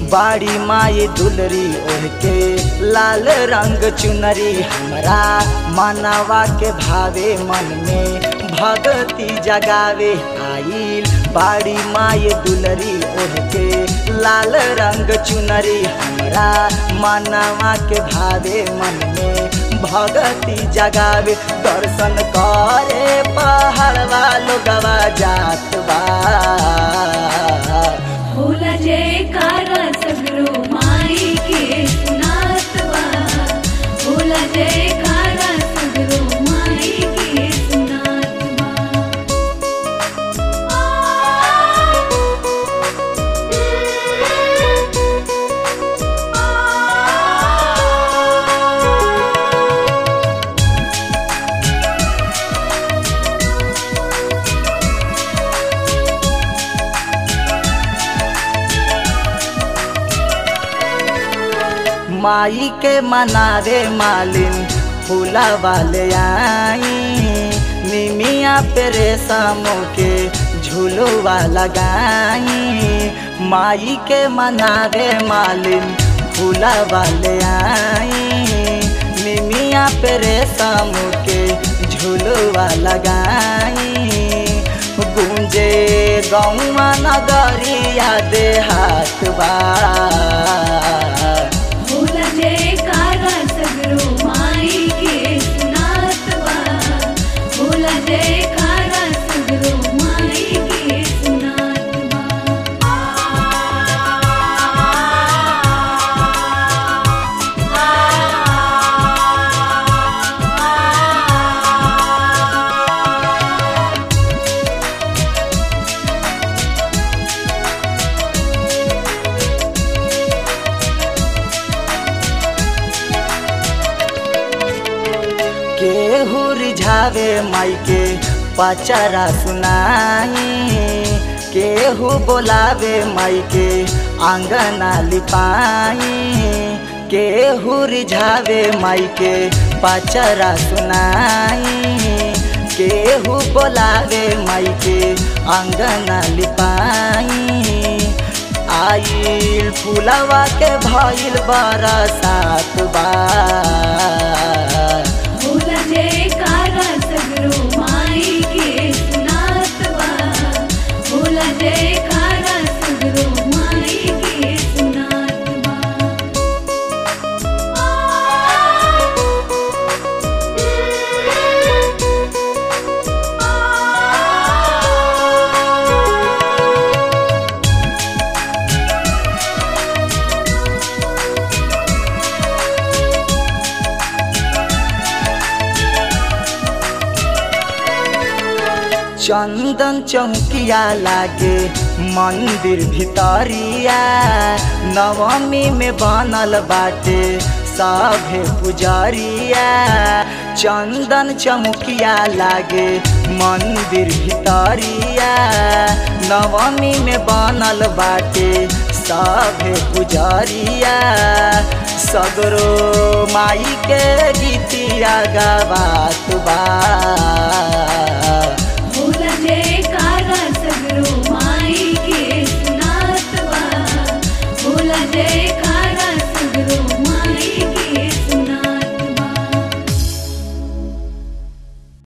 बाड़ी माई दुलरी ओढ़ के लाल रंग चुनरी हमरा मानवा के भावे मन में भगती जगावे आइल बाड़ी माई दुलरी ओढ़ के लाल रंग चुनरी हमरा मानवा के भावे मन में भगती जगावे दर्शन करे पहाड़वा लोगवा जात बा होला जयकारा सगरो माई के सुनात बा होला जयकारा सगरो माई के सुनात बा माई के मनावे मालिन फूला वाले आई निमिया पे रेशमों के झूलुआ लगाई माई के मनावे मालिन फूला वाले आई निमिया पे रेशम के झूलुआ लगाई गुंजे गौआ नगरिया देहात बा होला जयकारा सगरो माई के सुनात बा होला जयकारा सगरो माई के सुनात बा केहू रिझावे माई के पचरा सुनाई केहू बोलावे माई के आंगना लिपाई केहू रिझावे माई के पचरा सुनाई केहू बोलावे माई के आंगना लिपाई आइल फुलवा के भइल बरसात बा होला जयकारा सगरो माई के सुनात बा होला जयकारा सगरो माई के सुनात बा चंदन चौकिया लागे मंदिर भितरिया नवमी में बनल बाटे सभे पुजरिया चंदन चौकिया लागे मंदिर भितरिया नवमी में बनल बाटे सभे पुजरिया सगरो माई के गीतिया गवात बा